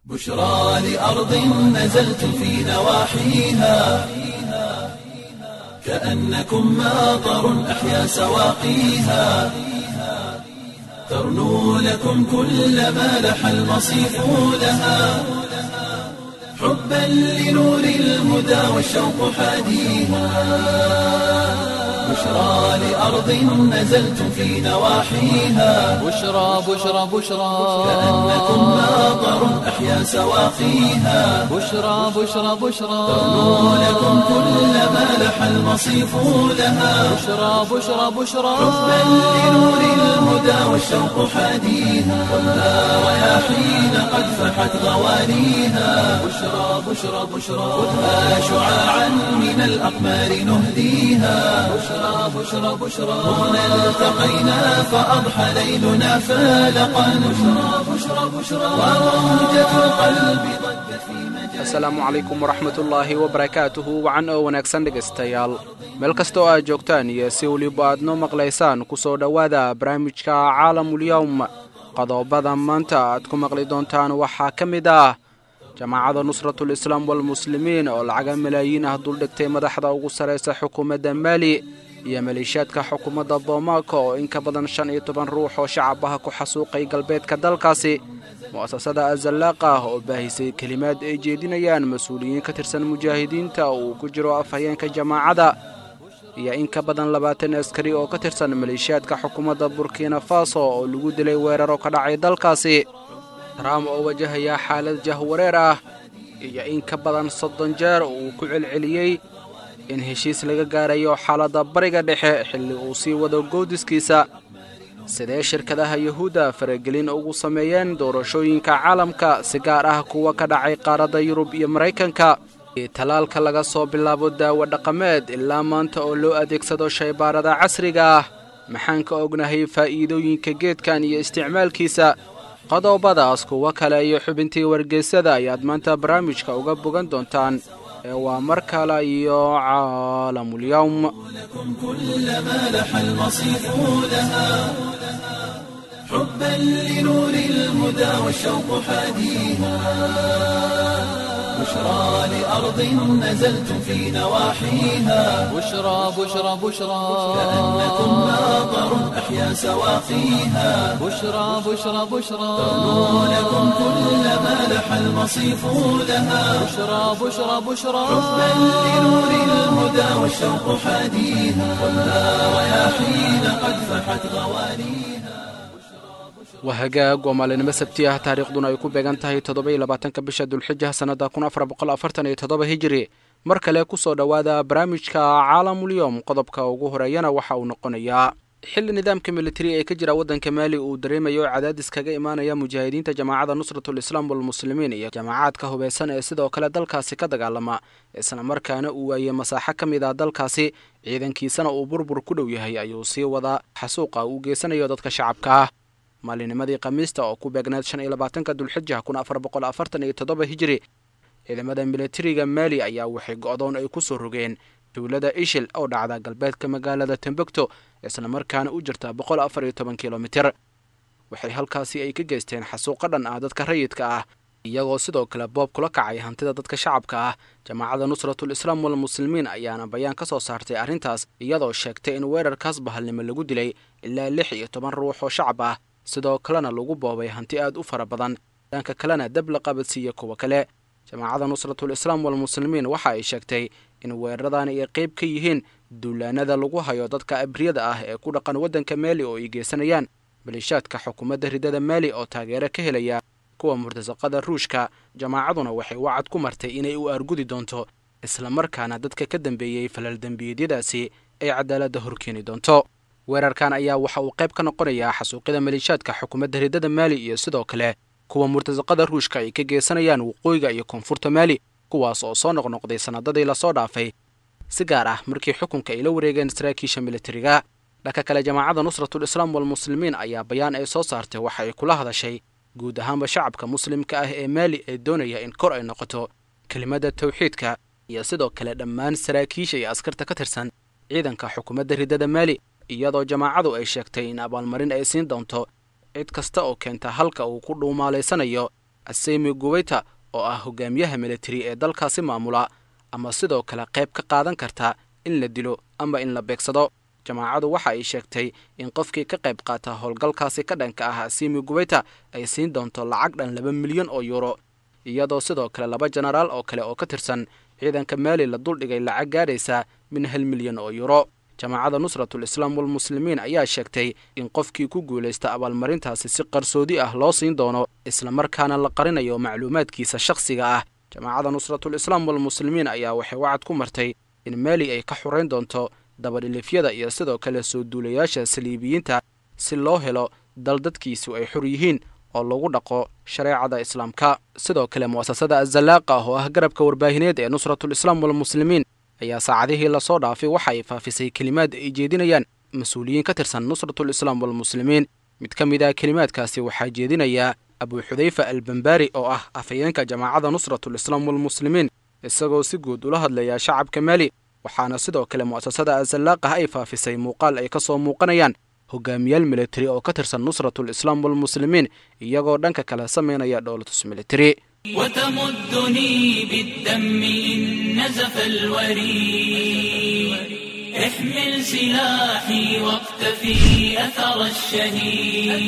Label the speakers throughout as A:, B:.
A: بشرى لأرض نزلتم في نواحيها كأنكم ماطر أحيا سواقيها ترنو لكم كل ما لح المصيف لها حبا لنور الهدى والشوق حاديها بشرى لأرض نزلتم في نواحيها
B: بشرى بشرى بشرى
A: كأنكم ماطر أحيا سواقيها
B: بشرى بشرى بشرى
A: ترنو لكم كل ما لح المصيف لها
B: بشرى بشرى بشرى
A: حبا لنور الهدى والشوق حاديها والنار رياحين قد فحت غوانيها بشرى بشرى بشرى خذها شعاعا من الأقمار نهديها بشرى بشرى بشرى هنا التقينا فأضحى ليلنا فالقا بشرى بشرى بشرى وموجة القلب ضجت في مجال
C: asalaamu calaykum waraxmatullaahi wabarakaatuhu wacan oo wanaagsan dhegaystayaal meel kasta oo aad joogtaan iyo si weliba aad noo maqlaysaan ku soo dhowaada barnaamijka caalamulyowm qodobada maanta aad ku maqli doontaan waxaa ka mid ah jamaacada nusratul islaam walmuslimiin oo lacaga malaayiin ah duldhigtay madaxda ugu sarraysa xukuumadda maali iyo maleeshiyaadka xukuumadda boomaaka oo in ka badan shan iyo toban ruux oo shacabaha ku xasuuqay galbeedka dalkaasi mu'asasada azallaaqa ah oo baahisay kelimaad ay jeedinayaan mas-uuliyiin ka tirsan mujaahidiinta oo uu ku jiro afhayeenka jamaacada iyo in ka badan labaatan askari oo ka tirsan maleeshiyaadka xukuumadda burkina faso oo lagu dilay weeraro ka dhacay dalkaasi trump oo wajahaya xaalad jahwareer ah iyo in ka badan soddon jeer oo uu ku celceliyey in heshiis laga gaarayo xaaladda bariga dhexe xilli uu sii wado goodiskiisa sidee shirkadaha yuhuudda faragelin ugu sameeyeen doorashooyinka caalamka si gaar ah kuwa ka dhacay qaaradda yurub iyo maraykanka talaalka laga soo bilaabo daawo dhaqameed ilaa maanta oo loo adeegsado shaybaarada casriga ah maxaan ka ognahay faa'iidooyinka geedkan iyo isticmaalkiisa qodobadaas kuwo kale iyo xubintii wargeysada ayaad maanta barnaamijka uga bogan doontaan ee waa mar kale iyo caalamulyowm
A: لكم كل ما لح المصيف لها حبا لنور الهدى والشوق حاديها بشرى لأرض نزلتم في نواحيها
B: بشرى بشرى بشرى
A: كأنكم ماطر أحيا سواقيها
B: بشرى بشرى بشرى
A: ترنو لكم كل ما لح المصيف لها
B: بشرى بشرى بشرى
A: حبا لنور الهدى والشوق حاديها والنار رياحين قد فحت غوانيها
C: waa hagaag waa maalinimo sabti ah taariikhduna ay ku beegan tahay toddoba-iyo labaatanka bisha dulxija sannada kun afar boqol afartan iyo toddoba hijiri mar kale ku soo dhowaada barnaamijka caalamulyowm qodobka ugu horeeyana waxa uu noqonayaa xilli nidaamka militari ee ka jira waddanka maali uu dareemayo cadaadis kaga imaanaya mujaahidiinta jamaacada nusratul islaam walmuslimiin iyo jamaacaadka hubeysan ee sidoo kale dalkaasi ka dagaalama isla markaana uu waayey masaaxo ka mid ah dalkaasi ciidankiisana uu burbur ku dhow yahay ayuu sii wadaa xasuuqa uu geysanayo dadka shacabka ah maalinimadii khamiista oo ku beegnayd shan iyo labaatanka dulxija kun afar boqol afartan iyo toddoba hijiri ciidamada militariga maali ayaa waxay go'doon ay ku soo rogeen dowladda ishil oo dhacda galbeedka magaalada tembogto isla markaana u jirta boqol afar iyo toban kilomitir waxay halkaasi ay ka geysteen xasuuqo dhan ah dadka rayidka ah iyagoo sidoo kale boob kula kacay hantida dadka shacabka ah jamaacada nusratul islaam walmuslimiin ayaana bayaan ka soo saartay arrintaas iyadoo sheegtay in weerarkaas bahalnimo lagu dilay ilaa lix iyo toban ruux oo shacab ah sidoo kalena lagu boobay hanti aad u fara badan dhanka kalena dab la qabadsiiya kuwa kale jamaacada nusratul islaam walmuslimiin waxa ay sheegtay in weeraradan ay qayb ka yihiin duulaanada lagu hayo dadka abriyada ah ee ku dhaqan waddanka maali oo ay geysanayaan maleeshaadka xukuumadda ridada maali oo taageero ka helaya kuwa murtasaqada ruushka jamaacaduna waxay wacad ku martay inay u aargudi doonto isla markaana dadka ka dambeeyey falal dembiyeedyadaasi ay cadaaladda horkeeni doonto weerarkan ayaa waxa uu qayb ka noqonayaa xasuuqyada maleeshaadka xukuumadda ridada maali iyo sidoo kale kuwa murtasaqada ruushka ay ka geysanayaan waqooyiga iyo koonfurta maali kuwaas oo soo noqnoqday sannadadii lasoo dhaafay si gaar ah markii xukunka ay la wareegeen saraakiisha militariga dhanka kale jamaacada nusratul islaam walmuslimiin ayaa bayaan ay soo saartay waxa ay kula hadashay guud ahaanba shacabka muslimka ah ee maali ee doonaya in kor ay noqoto kelimadda tawxiidka iyo sidoo kale dhammaan saraakiisha iyo askarta ka tirsan ciidanka xukuumadda ridada maali iyadoo jamaacadu ay sheegtay in abaalmarin ay siin doonto cid kasta oo keenta halka uu ku dhuumaalaysanayo asemi guweyta oo ah hogaamiyaha militari ee dalkaasi maamula ama sidoo kale qayb ka qaadan karta in la dilo ama in la beegsado jamaacadu waxa ay sheegtay in qofkii ka qayb qaata howlgalkaasi ka dhanka ah asimi guweyta ay siin doonto lacag dhan laba milyan oo yuuro iyadoo sidoo kale laba jenaraal oo kale oo ka tirsan ciidanka maali la duldhigay lacag gaadhaysa min hal milyan oo yuuro jamaacada nusratul islaam walmuslimiin ayaa sheegtay in qofkii ku guulaysta abaalmarintaasi si qarsoodi ah loo siin doono islamarkaana la qarinayo macluumaadkiisa shakhsiga ah jamaacada nusratul islaam walmuslimiin ayaa waxay wacad ku martay in maali ay ka xurayn doonto dabadhilifyada iyo sidoo kale soo duulayaasha saliibiyiinta si loo helo dal dadkiisu ay xor yihiin oo lagu dhaqo shareecada islaamka sidoo kale mu'asasada azallaaqa oo ah garabka warbaahineed ee nusratul islaam walmuslimiin ayaa saacadihii lasoo dhaafay waxa ay faafisay kelimaad ay jeedinayaan mas-uuliyiin ka tirsan nusratul islaam walmuslimiin mid ka mid ah kelimaadkaasi waxaa jeedinayaa abuu xudayfa albambaari oo ah afhayeenka jamaacada nusratul islaam walmuslimiin isagoo si guud ula hadlaya shacabka maali waxaana sidoo kale mu'asasada azalaaqah ay faafisay muuqaal ay ka soo muuqanayaan hogaamiyaal militari oo ka tirsan nusratul islaam walmuslimiin iyagoo dhanka kale samaynaya dhowlatus militari
A: وتمدني بالدم إن نزف الوريد احمل سلاحي واقتفي أثر الشهيد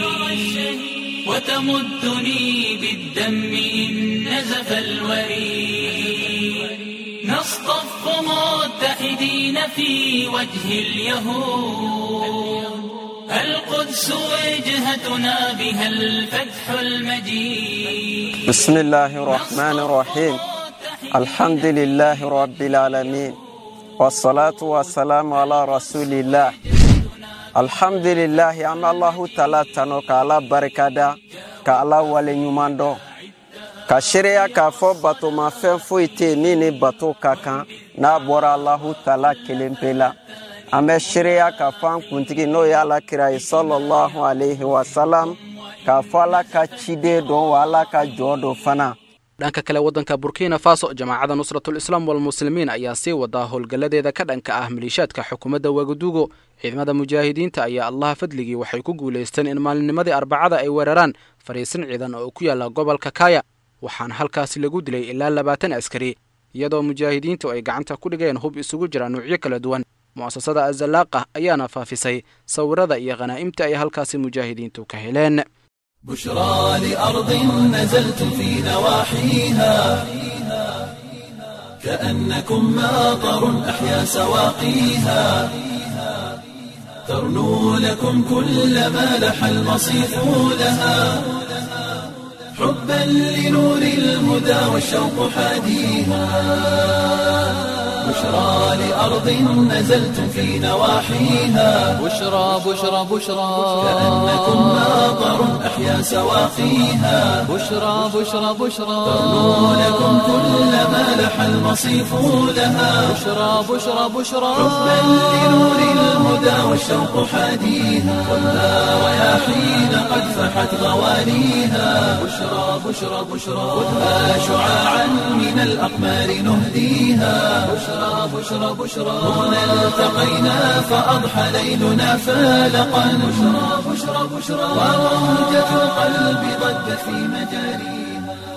A: وتمدني بالدم إن نزف الوريد نصطف متحدين في وجه اليهود القدس وجهتنا بها الفتح المجيد
D: بسم الله الرحمن الرحيم الحمد لله رب العالمين والصلاة والسلام على رسول الله الحمد لله أما الله تعالى تنو كالا بركادا كالا ولي نيوماندو ka seereya k'a fɔ batomafɛn foyi tɛ yen min ni bato ka kan n'a bɔra alahu taala kelen pe la an bɛ seereya k'a fɔ an kuntigi n'o ye alakira ye sɔlɔlahu alayhi wa salam k'a fɔ ala ka ciden dɔn wa ala ka jɔ dɔ fana
C: dhanka kale waddanka burkina faso jamaacada nusratul islaam walmuslimiin ayaa sii wadaa howlgalladeeda ka dhanka ah maliishaadka xukuumadda wagaduugo ciidamada mujaahidiinta ayaa allaha fadligii waxay ku guulaysteen in maalinnimadii arbacada ay weeraraan fariisin ciidan oo ku yaala gobolka kaya waxaana halkaasi lagu dilay ilaa labaatan askari iyadoo mujaahidiintu ay gacanta ku dhigeen hub isugu jira nuucyo kala duwan mu'asasada azalaaqah ayaana faafisay sawirada iyo khanaa'imta ay halkaasi mujaahidiintu ka heleen
A: بشرى لأرض نزلت في نواحيها كأنكم ماطر أحيا سواقيها ترنو لكم كل ما لح المصيف لها حبا لنور الهدى والشوق حاديها بشرى لأرض نزلت في نواحيها
B: بشرى بشرى بشرى
A: كأنكم ماطر أحيا سواقيها
B: بشرى بشرى بشرى
A: ترنو لكم كل ما لح المصيف لها
B: بشرى بشرى بشرى
A: حبا لنور الهدى والشوق حاديها والنار رياحين قد فحت غوانيها بشرى بشرى بشرى خذها شعاعا من الأقمار نهديها بشرى بشرى بشرى هنا التقينا فأضحى ليلنا فالقا بشرى بشرى بشرى وروجة القلب ضجت في مجاريها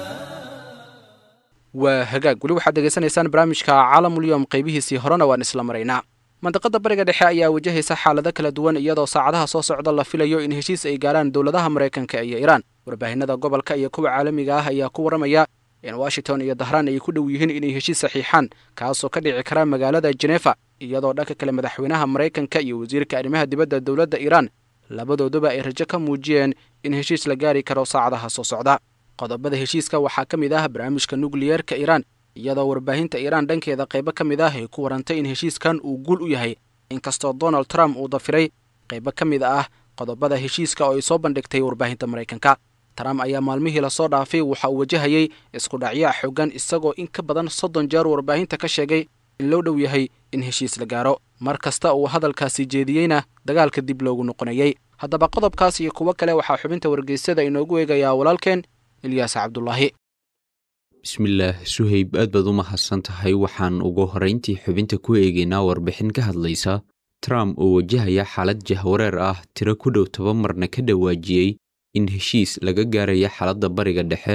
C: waa hagaag weli waxaad degeysanaysaan barnaamijka caalamulyoom qaybihiisii horena waan isla maraynaa mandaqada bariga dhexe ayaa wajahaysa xaalado kala duwan iyadoo saacadaha soo socda la filayo in heshiis ay gaarhaan dowladaha maraykanka iyo iiraan warbaahinada gobolka iyo kuwa caalamiga ah ayaa ku waramaya in washington iyo dahraan ay ku dhow yihiin inay heshiis saxiixaan kaasoo ka dhici kara magaalada jenefa iyadoo dhanka kale madaxweynaha maraykanka iyo wasiirka arrimaha dibadda dowladda iiraan labadooduba ay rajo ka muujiyeen in heshiis la gaari karo saacadaha soo socda qodobada heshiiska waxaa ka mid ah barnaamijka nukliyeerka iiraan iyadoo warbaahinta iiraan dhankeeda qaybo ka mid ah ay ku warantay in heshiiskan uu guul u yahay inkastoo donald trump uu dafiray qaybo ka mid ah qodobada heshiiska oo ay soo bandhigtay warbaahinta maraykanka trump ayaa maalmihii lasoo dhaafay waxa uu wajahayay isku dhacyaa xoogan isagoo in ka badan soddon jeer warbaahinta ka sheegay in loo dhow yahay in heshiis la gaaro mar kasta uu hadalkaasi jeediyeyna dagaalka dib loogu noqonayey haddaba qodobkaas iyo kuwo kale waxaa xubinta wargeysyada inoogu eegayaa walaalkeen ilyaas cabdulaahi
E: bismillaah suhayb aad baad u mahadsan tahay waxaan ugu horrayntii xubinta ku eegaynaa warbixin ka hadlaysa trump oo wajahaya xaalad jahwareer ah tiro ku dhow toban marna ka dhawaajiyey in heshiis laga gaaraya xaaladda bariga dhexe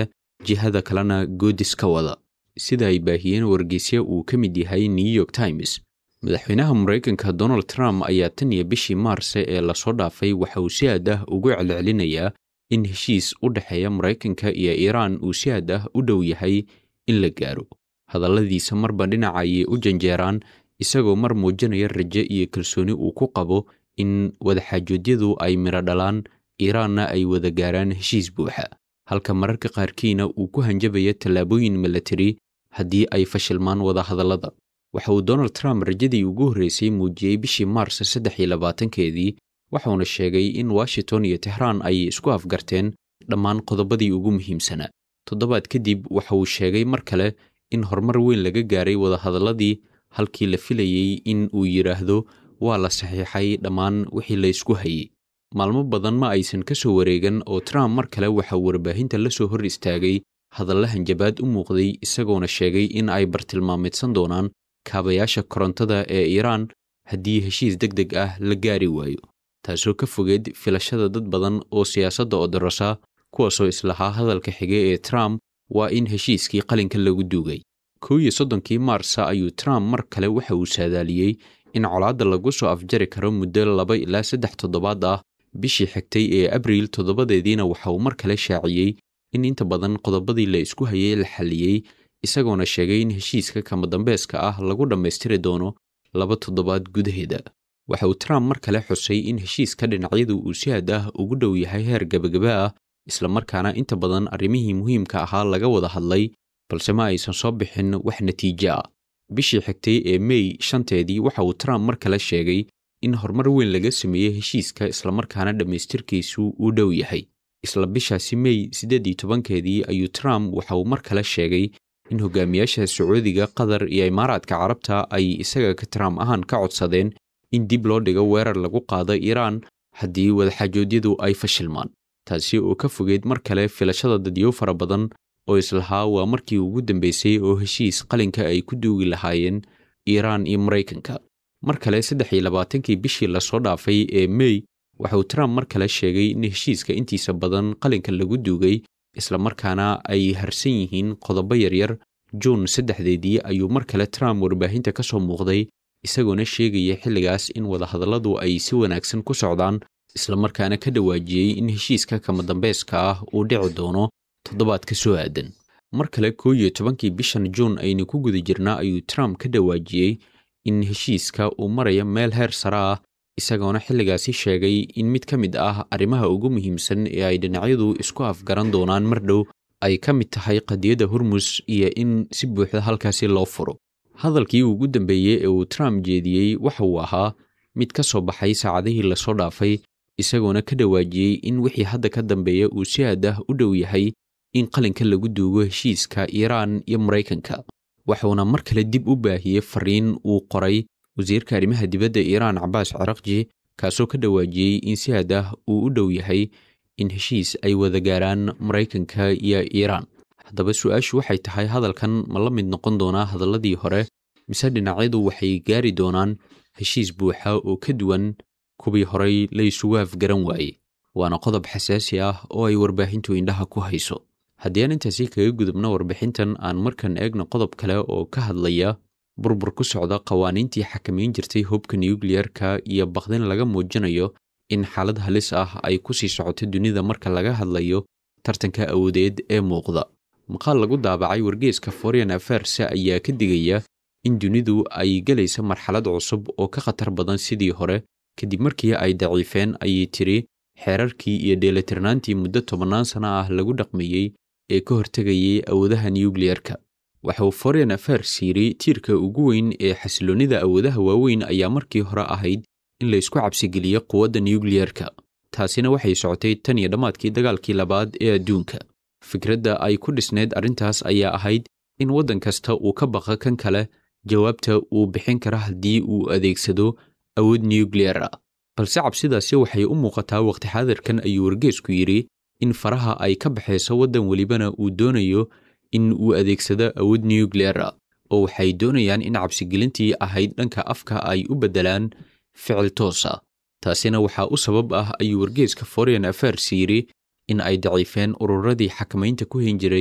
E: jihada kalena goodis ka wada sida ay baahiyeen wargeysya uu ka mid yahay new york times madaxweynaha maraykanka donald trump ayaa tan iyo bishii maarse ee lasoo dhaafay waxa uu si aad ah ugu celcelinayaa in heshiis u dhexeeya maraykanka iyo iiraan uu si aad ah u dhow yahay in la gaaro hadalladiisa marba dhinaca ayay u janjeeraan isagoo mar muujinaya raje iyo kalsooni uu ku qabo in wadaxaajoodyadu ay midho dhalaan iiraanna ay wada gaaraan heshiis buuxa halka mararka qaarkiina uu ku hanjabaya tallaabooyin milatari haddii ay fashilmaan wadahadallada waxa uu donald trump rajadii ugu horreysay muujiyey bishii maars saddex iyo labaatankeedii waxauna sheegay in washington iyo tehraan ay isku afgarteen dhammaan qodobadii ugu muhiimsanaa toddobaad kadib waxa uu sheegay mar kale in horumar weyn laga gaaray wadahadalladii halkii la filayey in uu yidhaahdo waa la saxiixay dhammaan wixii la ysku hayey maalmo badan ma aysan ka soo wareegan oo trump mar kale waxa uu warbaahinta la soo hor istaagay hadalla hanjabaad u muuqday isagoona sheegay in ay bartilmaameedsan doonaan kaabayaasha korontada ee iiraan haddii heshiis deg deg ah la gaari waayo taasoo ka fogeed filashada dad badan oo siyaasadda odorosa kuwaasoo islahaa hadalka xige ee trump waa in heshiiskii qalinka lagu duugay kow iyo soddonkii maarsa ayuu trump mar kale waxa uu saadaaliyey in colaadda lagu soo afjari karo muddo laba ilaa saddex toddobaad ah bishii xigtay ee abriil toddobadeediina waxa uu mar kale shaaciyey in inta badan qodobadii la isku hayay la xalliyey isagoona sheegay in heshiiska kama dambeeska ah lagu dhammaystiri doono laba toddobaad gudaheeda waxa uu trump mar kale xusay in heshiiska dhinacyadu uu si aad ah ugu dhow yahay heer gebagaba ah islamarkaana inta badan arrimihii muhiimka ahaa laga wada hadlay balse ma aysan soo bixin wax natiijo ah bishii xigtay ee mey shanteedii waxa uu trump mar kale sheegay in horumar weyn laga sameeyey heshiiska islamarkaana dhammaystirkiisu uu dhow yahay isla bishaasi mey siddeed iyo tobankeedii ayuu trump waxa uu mar kale sheegay in hogaamiyaasha sacuudiga qatar iyo imaaraadka carabta ay isaga ka trump ahaan ka codsadeen in dib loo dhigo weerar lagu qaado iiraan haddii wadaxaajoodyadu ay fashilmaan taasi oo ka fogeed mar kale filashada dadyo fara badan oo islahaa waa markii ugu dambeysay oo heshiis qalinka ay ku duugi lahaayeen iiraan iyo maraykanka mar kale saddex iyo labaatankii bishii lasoo dhaafay ee mey waxauu trump mar kale sheegay in heshiiska intiisa badan qalinka lagu duugay islamarkaana ay harsan yihiin qodobo yaryar juun saddexdeedii ayuu mar kale trump warbaahinta ka soo muuqday isagoona sheegaya xilligaas in wadahadalladu ay si wanaagsan ku socdaan islamarkaana ka dhawaajiyey in heshiiska kama dambayska ah uu dhici doono toddobaad ka soo aadan mar kale koo iyo tobankii bishan juun aynu ku guda jirnaa ayuu trump ka dhawaajiyey in heshiiska uu maraya meel heer sare ah isagoona xilligaasi sheegay in mid ka mid ah arrimaha ugu muhiimsan ee ay dhinacyadu isku afgaran doonaan mar dhow ay ka mid tahay qadiyadda hormus iyo in si buuxda halkaasi loo furo hadalkii ugu dambeeyey ee uu trump jeediyey waxa uu ahaa mid ka soo baxay saacadihii lasoo dhaafay isagoona ka dhawaajiyey in wixii hadda ka dambeeya uu si aad ah u dhow yahay in qalinka lagu duugo heshiiska iiraan iyo maraykanka waxuuna mar kale dib u baahiyey fariin uu qoray wasiirka arrimaha dibadda iiraan cabaas carakji kaasoo ka dhawaajiyey in si aad ah uu u dhow yahay in heshiis ay wada gaaraan maraykanka iyo iiraan haddaba su-aashu waxay tahay hadalkan ma la mid noqon doonaa hadalladii hore mise dhinacyadu waxay gaari doonaan heshiis buuxa oo ka duwan kuwii horay la isugu afgaran waaye waana qodob xasaasi ah oo ay warbaahintu indhaha ku hayso haddii aan intaasi kaga gudubno warbixintan aan markan eegno qodob kale oo ka hadlaya burbur ku socda qawaaniintii xakamayn jirtay hubka nukliyeerka iyo bakdin laga muujinayo in xaalad halis ah ay ku sii socoto dunida marka laga hadlayo tartanka awoodeed ee muuqda maqaal lagu daabacay wargeeska foreign affairs ayaa ka digaya in dunidu ay gelaysa marxalad cusub oo ka khatar badan sidii hore kadib markii ay daciifeen ayay tiri xeerarkii iyo dheelitirnaantii muddo tobannaan sano ah lagu dhaqmayey ee ka hortegayay awoodaha nukliyeerka waxa uu foreign affairs yidhi tiirka ugu weyn ee xasiloonnida awoodaha waaweyn ayaa markii hore ahayd in la isku cabsigeliyo quwadda nukliyeerka taasina waxay socotay tan iyo dhammaadkii dagaalkii labaad ee adduunka fikradda ay ku dhisneyd arrintaas ayaa ahayd in waddan kasta uu ka baqa kan kale jawaabta uu bixin kara haddii uu adeegsado awood nukliyer ah balse cabsidaasi waxay u muuqataa waqti xaadirkan ayuu wargeesku yidhi in faraha ay ka baxayso waddan welibana uu doonayo in uu adeegsado awood nukliyer ah oo waxay doonayaan in cabsigelintii ahayd dhanka afka ay u beddelaan ficil toos ah taasina waxaa u sabab ah ayuu wargeeska foreign affairs yidhi in ay daciifeen ururadii xakamaynta ku hin jiray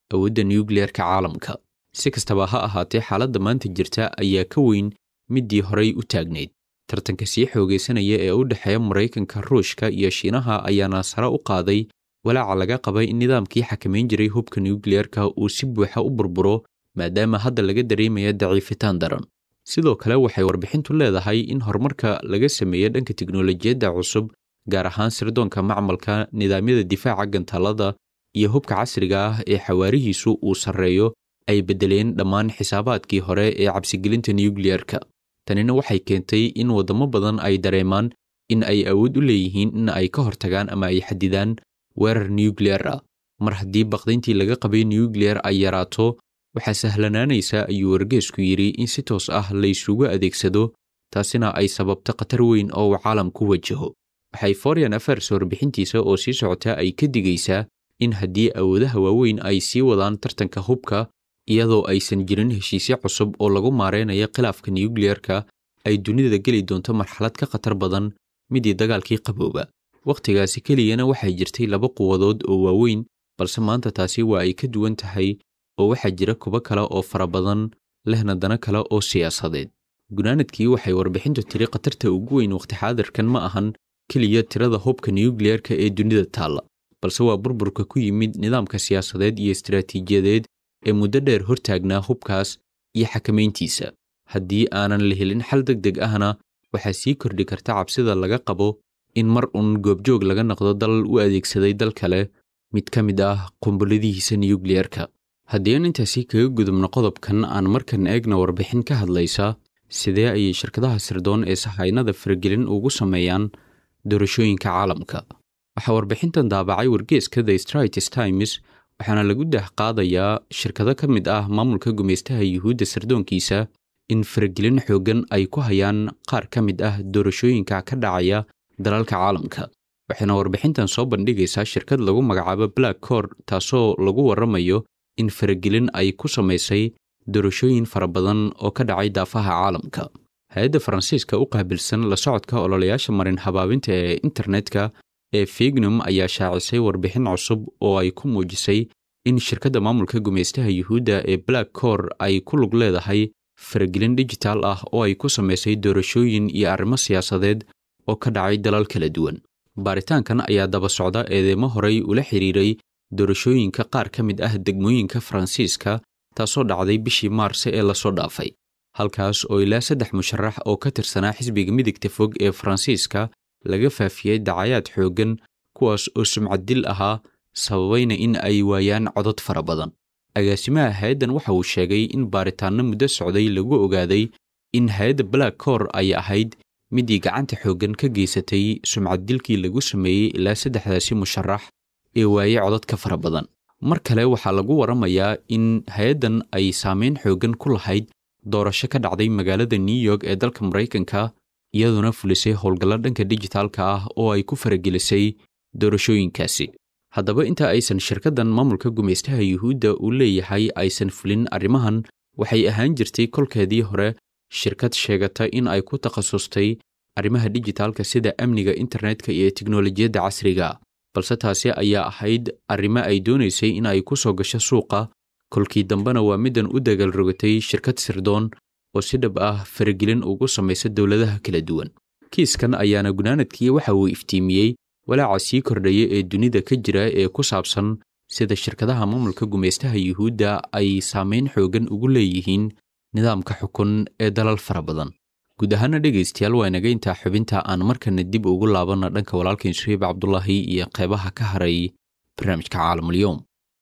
E: awoodda nukliyerka caalamka si kastaba ha ahaatee xaaladda maanta jirta ayaa ka weyn middii horay u taagnayd tartanka sii xoogaysanaya ee u dhexeeya maraykanka ruushka iyo shiinaha ayaana sare u qaaday walaaca laga qabay in nidaamkii xakamayn jiray hubka nukliyerka uu si buuxa u burburo maadaama hadda laga dareemaya daciifitaan daran sidoo kale waxay warbixintu leedahay in horumarka laga sameeyey dhanka tiknolojiyadda cusub gaar ahaan sirdoonka macmalka nidaamyada difaaca gantaalada iyo hubka casriga ah ee xawaarihiisu uu sarreeyo ay beddeleen dhammaan xisaabaadkii hore ee cabsigelinta nukliyerka tanina waxay keentay in waddamo badan ay dareemaan in ay awood u leeyihiin in ay ka hortagaan ama ay xadidaan weerar nukliyar ah mar haddii baqdayntii laga qabay nukliyar ay yaraato waxaa sahlanaanaysa ayuu wargeesku yidhi in si toos ah la isugu adeegsado taasina ay sababto khatar weyn oo uu caalamku wajaho waxay foreign affairs warbixintiisa oo sii socota ay ka digaysaa in haddii awoodaha waaweyn ay sii wadaan tartanka hubka iyadoo aysan jirin heshiisyo cusub oo lagu maaraynayo khilaafka nukliyerka ay dunida geli doonto marxalad ka khatar badan midii dagaalkii qabooba wakhtigaasi keliyana waxay jirtay laba quwadood oo waaweyn balse maanta taasi waa ay ka duwan tahay oo waxaa jira kuwo kale oo fara badan lehna dana kale oo siyaasadeed gunaanadkii waxay warbixintu tiri khatarta ugu weyn wakhti xaadirkan ma ahan keliya tirada hubka nukliyerka ee dunida taalla balse waa burburka ku yimid nidaamka siyaasadeed iyo istaraatiijiyadeed ee muddo dheer hortaagnaa hubkaas iyo xakamayntiisa haddii aanan la helin xal deg deg ahna waxaa sii kordhi karta cabsida laga qabo in mar uun goobjoog laga noqdo dal u adeegsaday dal kale mid ka mid ah qumbulladihiisa nukliyerka haddii aan intaasi kaga gudubno qodobkan aan markan eegna warbixin ka hadlaysa sidee ayay shirkadaha sirdoon ee sahaynada faragelin ugu sameeyaan doorashooyinka caalamka waxaa warbixintan daabacay wargeeska the straits times waxaana lagu daah qaadayaa shirkado ka mid ah maamulka gumaystaha yuhuudda sirdoonkiisa in faragelin xooggan ay ku hayaan qaar ka mid ah doorashooyinka ka dhacaya dalalka caalamka waxayna warbixintan soo bandhigaysaa shirkad lagu magacaabo black cor taasoo lagu warramayo in faragelin ay ku samaysay doorashooyin fara badan oo ka dhacay daafaha caalamka hay-adda faransiiska u qaabilsan la socodka ololayaasha marin habaabinta ee internetka ee fignum ayaa shaacisay warbixin cusub oo ay ku muujisay in shirkadda maamulka gumaystaha yuhuudda ee black cor ay ku lug leedahay faragelin dijitaal ah oo ay ku samaysay doorashooyin iyo arrimo siyaasadeed oo ka dhacay dalal kala duwan baaritaankan ayaa daba socda eedeymo horay ula xidhiiray doorashooyinka qaar ka mid ah degmooyinka faransiiska taasoo dhacday bishii maarse ee lasoo dhaafay halkaas oo ilaa saddex musharax oo ka tirsanaa xisbiga midigta fog ee faransiiska laga faafiyey dacayaad xooggan kuwaas oo sumcaddil ahaa sababayna in ay waayaan codod fara badan agaasimaha hay-addan waxa uu sheegay in baaritaanno muddo socday lagu ogaaday in hay-adda black cor ay ahayd midii gacanta xooggan ka geysatay sumcaddilkii lagu sameeyey ilaa saddexdaasi musharax ee waayey codod ka fara badan mar kale waxaa lagu warramayaa in hay-addan ay saameyn xooggan ku lahayd doorasho ka dhacday magaalada new york ee dalka maraykanka iyaduna fulisay howlgallo dhanka dijitaalka ah oo ay ku faragelisay doorashooyinkaasi haddaba inta aysan shirkaddan maamulka gumaystaha yuhuudda uu leeyahay aysan fulin arrimahan waxay ahaan jirtay kolkeedii hore shirkad sheegata in ay ku takhasustay arrimaha dijitaalka sida amniga internetka iyo teknolojiyadda casriga balse taasi ayaa ahayd arrimo ay doonaysay in ay ku soo gasho suuqa kolkii dambena waa middan u dagaal rogatay shirkad sirdoon oo si dhab ah faragelin ugu samaysa dowladaha kala duwan kiiskan ayaana gunaanadkii waxa uu iftiimiyey walaaca sii kordhaya ee dunida ka jira ee ku saabsan sida shirkadaha maamulka gumaystaha yuhuudda ay saamayn xooggan ugu leeyihiin nidaamka xukun ee dalal fara badan guud ahaana dhegaystayaal waa inaga intaa xubinta aan markana dib ugu laabanna dhanka walaalkain suheyb cabdulaahi iyo qeybaha ka haray barnaamijka caalamulyoom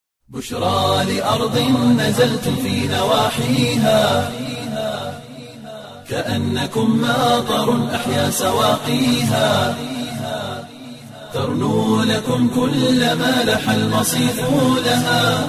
A: بشرى لأرض نزلت في نواحيها كأنكم ماطر أحيا سواقيها ترنو لكم كل ما لح المصيف لها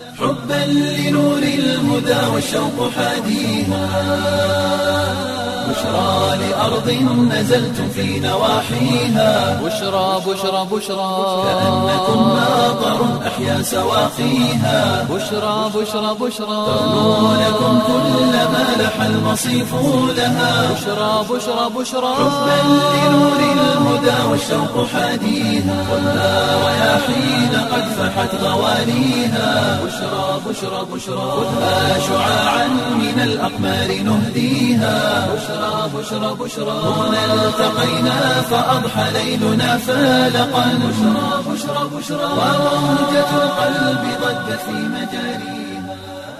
A: حبا لنور الهدى والشوق حاديها بشرى لأرض نزلتم في نواحيها
B: بشرى بشرى بشرى
A: كأنكم ماطر أحيا سواقيها
B: بشرى بشرى بشرى
A: ترنو لكم كل ما لح المصيف لها
B: بشرى بشرى بشرى
A: حبا لنور الهدى والشوق حاديها خذها رياحين قد فحت غوانيها بشرى بشرى بشرى خذها شعاعا من الأقمار نهديها بشرى بشرى بشرى هنا التقينا فأضحى ليلنا فالقا بشرى بشرى بشرى وموجة القلب ضجت في مجاريها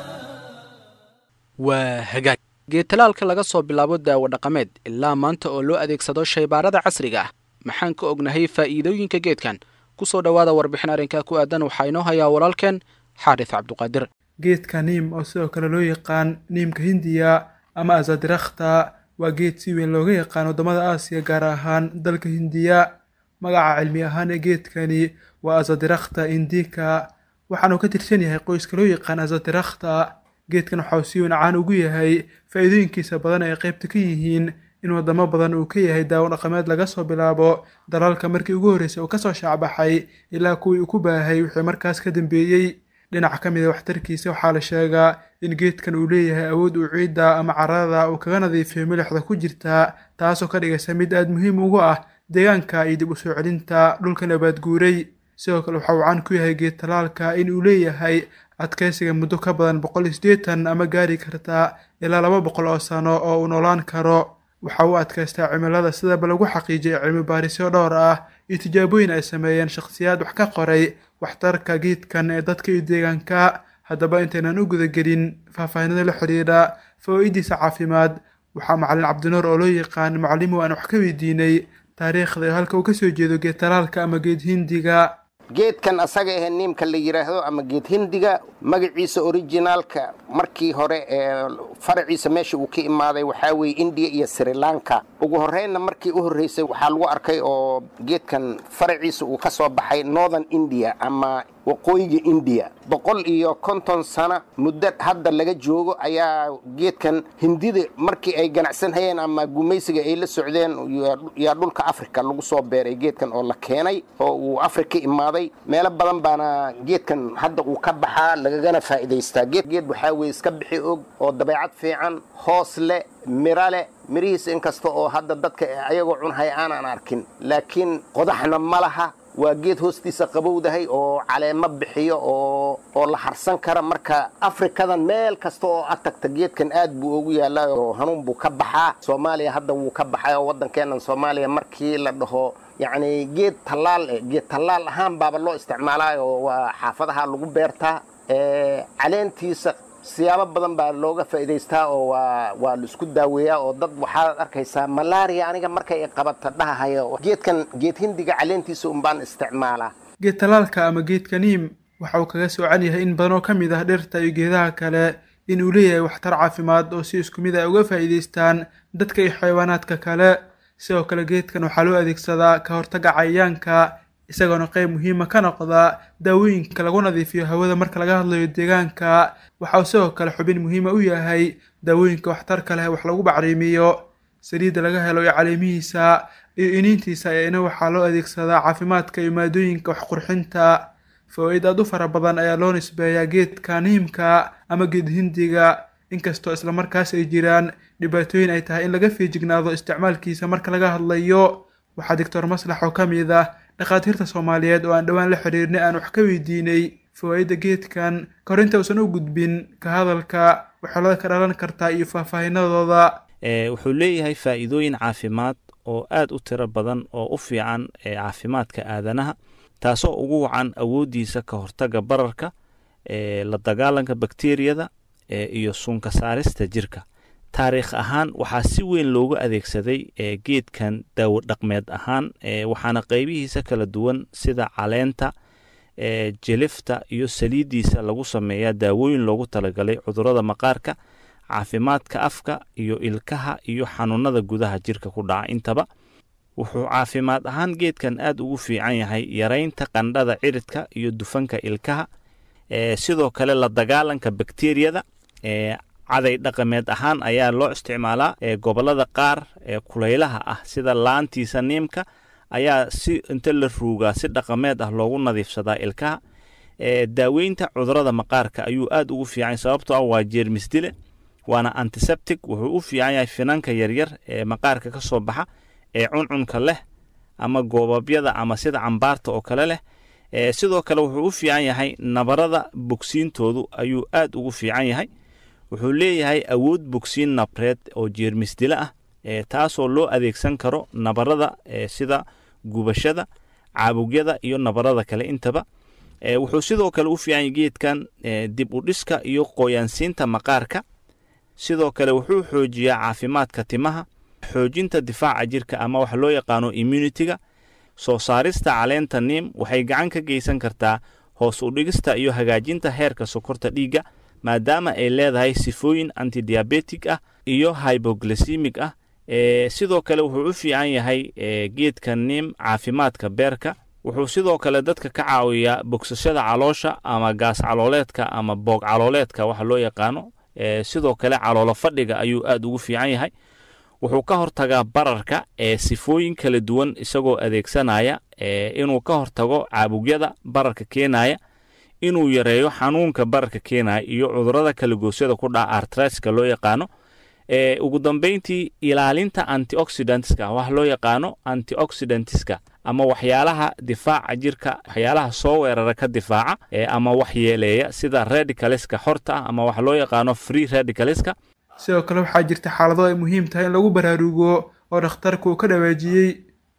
C: waa hagaag geetalaalka laga soo bilaabo daawo dhaqameed ilaa maanta oo loo adeegsado shaybaarada casriga ah maxaan ka ognahay faa'iidooyinka geedkan ku soo dhowaada warbixin arrinkaa ku aadan waxaa inoo hayaa walaalkeen xaarits cabduqaadir
F: geedka niim oo sidoo kale loo yaqaan niimka hindiya ama azadirakta waa geed si weyn looga yaqaan waddamada aasiya gaar ahaan dalka hindiya magaca cilmi ahaan ee geedkani waa azadirakta indika waxaanuu ka tirsan yahay qoyska loo yaqaan azadirakta geedkan waxauu si weyn caan ugu yahay faa'iidooyinkiisa badan ay qaybta ka yihiin in waddamo badan uu ka yahay daawo dhaqameed laga soo bilaabo dalalka markii ugu horreysay uu kasoo shaacbaxay ilaa kuwii uu ku baahay wixii markaas ka dambeeyey dhinac ka mid a waxtarkiisa waxaa la sheegaa in geedkan uu leeyahay awood uu ciidda ama carada uu kaga nadiifiyo milixda ku jirta taasoo ka dhigaysa mid aada muhiim ugu ah deegaanka iyo dib u soo celinta dhulka nabaad guuray sidoo kale waxa uu caan ku yahay geed talaalka in uu leeyahay adkaysiga muddo ka badan boqol iyo siddeetan ama gaari karta ilaa laba boqol oo sano oo uu noolaan karo waxa uu adkaystaa cimilada sidaba lagu xaqiijiyay cilmi baarisyo dhowr ah iyo tijaabooyin ay sameeyeen shakhsiyaad wax ka qoray waxtarka geedkan ee dadka iyo deegaanka haddaba intaynan u gudagelin faahfaahinada la xidhiidha fawaa'idiisa caafimaad waxaa macalin cabdinuur oo loo yaqaan macallimu aan wax ka weydiinay taariikhda iyo halka uu ka soo jeedo geed talaalka ama geed hindiga
G: geedkan asaga ahee niimka la yidhaahdo ama geed hindiga magaciisa orijinaalka markii hore ee faraciisa meesha uu ka imaaday waxaa weeye indiya iyo sri lanka ugu horreynna markii u horreysay waxaa lagu arkay oo geedkan faraciisa uu ka soo baxay northern india ama waqooyiga indiya boqol iyo konton sano muddo hadda laga joogo ayaa geedkan hindida markii ay ganacsan hayeen ama gumaysiga ay la socdeen yaa dhulka africa lagu soo beeray geedkan oo la keenay oo uu afrika imaaday meelo badan baana geedkan hadda uu ka baxaa lagagana faa'iidaystaa geed waxaa weye iska bixi og oo dabeecad fiican hoos leh miro leh mirihiisa inkasta oo hadda dadka ayagoo cunhay aanan arkin laakiin qodaxna ma laha waa geed hoostiisa qabowdahay oo caleemo bixiyo oo oo la harsan kara marka afrikadan meel kasta oo ad tagta geedkan aad buu ugu yaallaa oo hanuun buu ka baxaa soomaaliya hadda wuu ka baxay oo waddankeennan soomaaliya markii la dhaho yacni geed tallaal eh geed tallaal ahaan baaba loo isticmaalaa oo waa xaafadaha lagu beertaa caleentiisa siyaabo badan baa looga faa'iidaystaa oo waa waa la isku daaweeyaa oo dad waxaad arkaysaa malaria aniga markay qabata dhahahayo geedkan geed hindiga caleentiisa un baan isticmaalaa
F: geed talaalka ama geedka niim waxa uu kaga soocan yahay in badan oo ka mid ah dhirta iyo geedaha kale in uu leeyahay waxtar caafimaad oo si isku mid ay uga faa'iidaystaan dadka iyo xayawaanaadka kale sidoo kale geedkan waxaa loo adeegsadaa ka hortagga cayayaanka isagoona qayb muhiima ka noqda daawooyinka lagu nadiifiyo hawada marka laga hadlayo deegaanka waxa uu sidoo kale xubin muhiima u yahay daawooyinka waxtarka leh wax lagu bacriimiyo saliidda laga helo iyo caleemihiisa iyo iniintiisa eena waxaa loo adeegsadaa caafimaadka iyo maadooyinka waxqurxinta fawaaid aad u fara badan ayaa loo nisbeeyaa geedka niimka ama geed hindiga inkastoo islamarkaas ay jiraan dhibaatooyin ay tahay in laga feejignaado isticmaalkiisa marka laga hadlayo waxaa doctor maslax oo ka mid ah dhakhaatiirta soomaaliyeed oo aan dhowaan la xidhiirnay aan wax ka weydiinay fawaa'idda geedkan ka hor inta uusan u gudbin ka hadalka waxoolada ka dhalan kartaa iyo faahfaahinadooda
H: wuxuu leeyahay faa'iidooyin caafimaad oo aad u tiro badan oo u fiican ee caafimaadka aadanaha taasoo ugu wacan awooddiisa ka hortagga bararka la dagaalanka bakteriyada iyo suunka saarista jirka taariikh ahaan waxaa si weyn loogu adeegsaday geedkan daawo dhaqmeed ahaan waxaana qaybihiisa kala duwan sida caleenta jelifta iyo saliiddiisa lagu sameeyaa daawooyin loogu talagalay cudurrada maqaarka caafimaadka afka iyo ilkaha iyo xanuunada gudaha jirka ku dhaca intaba wuxuu caafimaad ahaan geedkan aad ugu fiican yahay yaraynta qandhada ciridka iyo dufanka ilkaha sidoo kale la dagaalanka bakteriyada caday dhaqameed ahaan ayaa loo isticmaalaa gobollada qaar ee kulaylaha ah sida laantiisa niimka ayaa si inta la ruugaa si dhaqameed ah loogu nadiifsadaa ilkaha daaweynta cudurada maqaarka ayuu aad ugu fiican sababtoo ah waa jeermis dile waana antiseptic wuxuu u fiican yahay finanka yaryar ee maqaarka ka soo baxa ee cuncunka leh ama goobabyada ama sida cambaarta oo kale leh sidoo kale wuxuu u fiican yahay nabarada bogsiintoodu ayuu aad ugu fiican yahay wuxuu leeyahay awood bogsiin nabreed oo jeermis dile ah taasoo loo adeegsan karo nabarada sida gubashada caabugyada iyo nabarada kale intaba wuxuu sidoo kale u fiican yahay geedkan dib u dhiska iyo qoyaansiinta maqaarka sidoo kale wuxuu xoojiyaa caafimaadka timaha xoojinta difaaca jirka ama wax loo yaqaano immunitiga soo saarista caleenta niim waxay gacan ka geysan kartaa hoos u dhigista iyo hagaajinta heerka sokorta dhiigga maadaama ay leedahay sifooyin antidiabetic ah iyo hyboglycemic ah sidoo kale wuxuu u fiican yahay geedka niim caafimaadka beerka wuxuu sidoo kale dadka ka caawiyaa bogsashada caloosha ama gaas calooleedka ama boog calooleedka waxa loo yaqaano sidoo kale caloolo fadhiga ayuu aad ugu fiican yahay wuxuu ka hortagaa bararka ee sifooyin kala duwan isagoo adeegsanaya inuu ka hortago caabugyada bararka keenaya inuu yareeyo xanuunka bararka keenaya iyo cudurada kalagoosyada ku dhaca artriska loo yaqaano ugu dambeyntii ilaalinta antioxidantska wax loo yaqaano antioxidantska ama waxyaalaha difaaca jirka waxyaalaha soo weerara ka difaaca ama waxyeeleeya sida radicaleska xorta ah ama wax loo yaqaano free radicaleska
F: sidoo kale waxaa jirta xaalado ay muhiim tahay in lagu baraarugo oo dhakhtarku uu ka dhawaajiyey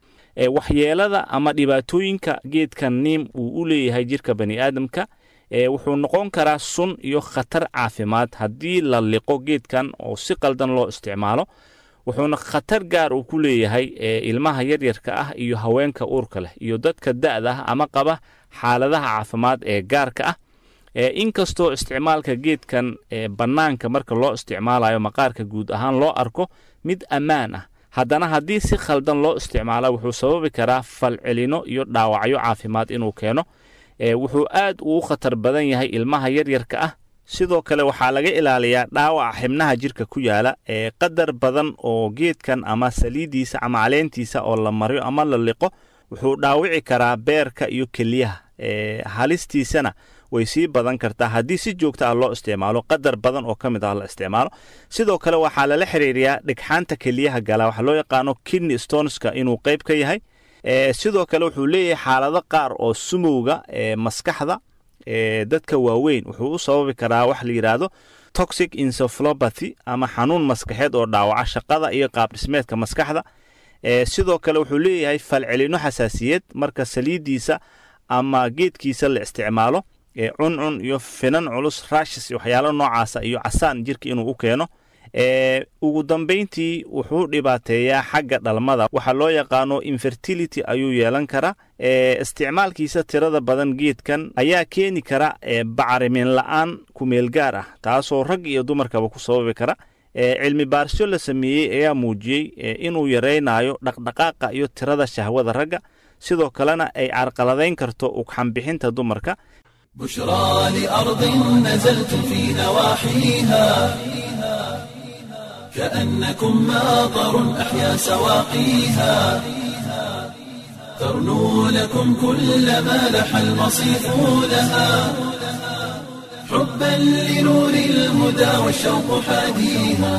H: waxyeelada ama dhibaatooyinka geedka niim uu u leeyahay jirka bani aadamka wuxuu noqon karaa sun iyo khatar caafimaad haddii la liqo geedkan oo si qaldan loo isticmaalo wuxuuna khatar gaar uu ku leeyahay ilmaha yaryarka ah iyo haweenka uurka leh iyo dadka da'da ah ama qaba xaaladaha caafimaad ee gaarka ah inkastoo isticmaalka geedkan bannaanka marka loo isticmaalayo maqaarka guud ahaan loo arko mid ammaan ah haddana haddii si khaldan loo isticmaala wuxuu sababi karaa falcelino iyo dhaawacyo caafimaad inuu keeno wuxuu aad ugu khatar badan yahay ilmaha yaryarka ah sidoo kale waxaa laga ilaaliyaa dhaawaca xibnaha jirka ku yaala ee qadar badan oo geedkan ama saliidiisa ama caleentiisa oo la mariyo ama la liqo wuxuu dhaawici karaa beerka iyo keliyaha halistiisana way sii badan kartaa haddii si joogta ah loo isticmaalo qadar badan oo ka mid ah la isticmaalo sidoo kale waxaa lala xiriiriyaa dhigxaanta keliyaha gala waxaa loo yaqaano kidney stoneska inuu qayb ka yahay sidoo kale wuxuu leeyahay xaalado qaar oo sumowga maskaxda dadka waaweyn wuxuu u sababi karaa wax la yidhaahdo toxic encephalopathy ama xanuun maskaxeed oo dhaawaca shaqada iyo qaabdhismeedka maskaxda sidoo kale wuxuu leeyahay falcelino xasaasiyad marka saliidiisa ama geedkiisa la isticmaalo cuncun iyo finan culus rashis waxyaalo noocaasa iyo casaan jirka inuu u keeno ugu dambayntii wuxuu dhibaateeyaa xagga dhalmada waxaa loo yaqaano infertility ayuu yeelan karaa isticmaalkiisa tirada badan geedkan ayaa keeni kara bacrimin la-aan kumeel gaar ah taasoo rag iyo dumarkaba ku sababi kara cilmi baarisyo la sameeyey ayaa muujiyey inuu yaraynayo dhaqdhaqaaqa iyo tirada shahwada ragga sidoo kalena ay carqaladayn karto ugxanbixinta dumarka
A: بشرى لأرض نزلت في نواحيها كأنكم ماطر أحيا سواقيها ترنو لكم كل ما لح المصيف لها حبا لنور الهدى والشوق حاديها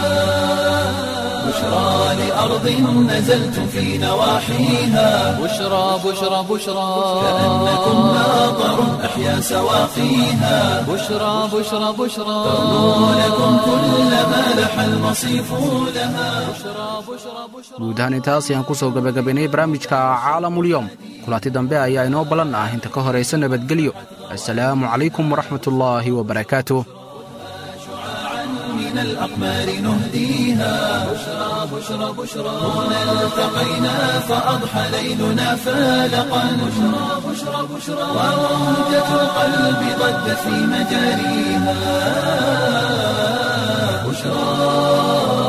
A: بشرى لأرض نزلت في نواحيها
B: بشرى بشرى بشرى
A: كأنكم ماطر أحيا سواقيها
B: بشرى بشرى بشرى
A: ترنو لكم كل ما لح المصيف لها
C: guud ahaan intaas ayaan ku soo gebagabaynay barnaamijka caalamulyoom kulanti dambe ayaa inoo ballan ah inta ka horaysa nabadgelyo assalaamu calaykum waraxmatullaahi wabarakaatuh
A: من الأقمار نهديها بشرى بشرى بشرى هنا التقينا فأضحى ليلنا فالقا بشرى بشرى بشرى وروجة القلب ضجت في مجاريها بشرى